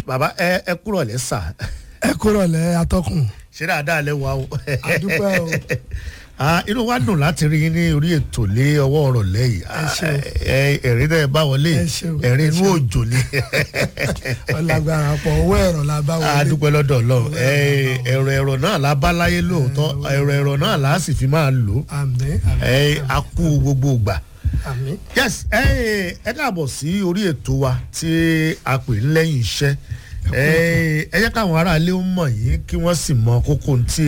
bàbá ẹ ẹ kúrò lẹ sà ẹ kúrò lẹ atọ́kùn ṣé dáadáa lẹ wà o. àdúpẹ́ o Ah, inú wa dùn láti rí yín ní orí ètò lé ọwọ́ ọ̀rọ̀ lẹ́yìn Ẹ ṣeun. ẹ̀rín náà bá wọlé Ẹ ṣeun, ẹ̀rín ẹ inú ṣeun. òjò ni ọlágbára pọ̀ owó ẹ̀rọ la bá a wọlé dúpẹ́ lọ́dọ̀ ọlọ́run Eh, ẹ̀rọ ẹ̀rọ náà la bá láyé lóòótọ́ ẹ̀rọ ẹ̀rọ náà la sì fi máa lò ó àmín Eh, àmín a kú gbogbo ìgbà àmín yes eh, ẹ káàbọ̀ sí orí ètò wa tí a pè ń lẹ́yìn iṣẹ́ Eh, ẹ jẹ́ káwọn aráalé ó mọ̀ yín kí wọ́n sì mọ kókó tí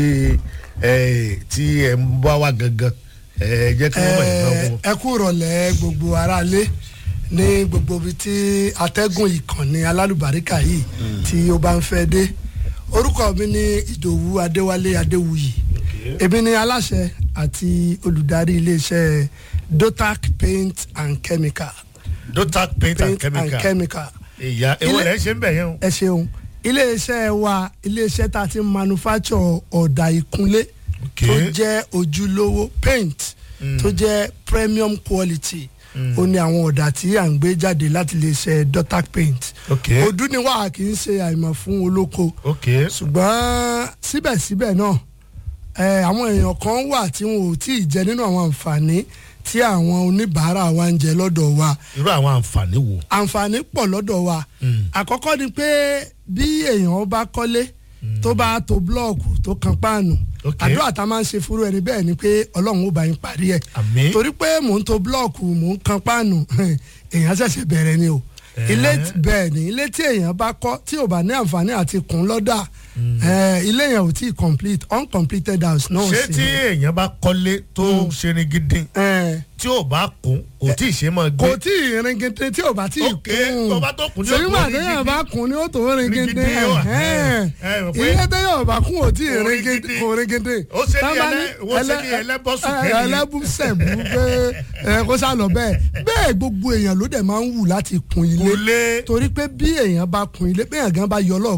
eh, tí ẹ ń bá wa gangan ẹ jẹ́ kí wọ́n mọ̀ yín Ẹ- náà ẹ kú rọ̀lẹ́ gbogbo aráalé ní gbogbo ibi tí atẹ́gùn ìkànnì alálùbáríkà yìí tí ó bá ń fẹ́ dé orúkọ mi ní ìdòwú adéwálé adéwuyì èmi ni aláṣẹ àti olùdarí iléeṣẹ́ dotac paint and chemical dotac paint and paint and chemical chemical ìyá ewo Ilé- lẹ́ ṣe ń bẹ̀ yẹn o. ẹ ṣeun iléeṣẹ́ wa iléeṣẹ́ tá a ti ń manufacture ọ̀dà ìkunlé Okay. tó jẹ́ ojúlówó paint tó jẹ́ premium quality ó ní àwọn ọ̀dà tí à ń gbé jáde láti iléeṣẹ́ dotac paint Okay. ojú ni wàá kì í ṣe àìmọ̀ fún olóko ok ṣùgbọ́n síbẹ̀síbẹ̀ náà ẹ, àwọn èèyàn kan wà tí wọn ò tí ì jẹ nínú àwọn àǹfààní tí àwọn oníbàárà wa ń jẹ lọ́dọ̀ wa irú àwọn àǹfààní wo. àǹfààní pọ̀ lọ́dọ̀ wa àkọ́kọ́ ni pé bí èèyàn bá kọ́lé tó bá to búlọ́ọ̀kù tó kan páànù Ok. àdúrà tá a máa ń ṣe fúru ẹni bẹ́ẹ̀ ni pé ọlọ́run ó bá yín parí ẹ̀ Àmín. torí pé mò ń to búlọ́ọ̀kù mò ń kan páànù èèyàn ṣẹ̀ṣẹ̀ bẹ̀rẹ̀ ni o Eh. ilé t- bẹ́ẹ̀ ni ilé tí èèyàn bá kọ́ tí ò bá ní àǹfààní àti kùn lọ́dà eh, ilé yẹn ò tí ì complete uncompleted house náà ṣé sì tí ni. èèyàn bá kọ́lé tó ṣe ni gidi Eh, tí ò bá kún kò tí ì ṣe máa gbé. kò tí ì rin gidi tí ò bá tí ì Ok, tó bá tó kún ní ó sèyí tó wà rin téèyàn gidi. bá kún ní ó tó rin Rin gidi gidi, ó, ẹ̀hẹ́n. ẹ, ẹ, mọ̀ pé- ilé téèyàn bá kún ò tí ì Kò rin rin gidi gidi. kò rin gidi. Ó ṣe ní Tán bá ẹlẹ́- ó ṣe ní ẹlẹ́- ẹlẹ́bọ̀sùn ẹ, kẹ́yìn. ẹlẹ́bùsẹ̀bù pé ẹ, kó sá lọ bẹ́ẹ̀ bẹ́ẹ̀ gbogbo èèyàn ló dẹ̀ máa ń wù láti kun ilé Kun ilé. torí pé bí èèyàn bá kun ilé bẹ́ẹ̀ gan bá yọ lọ́ọ̀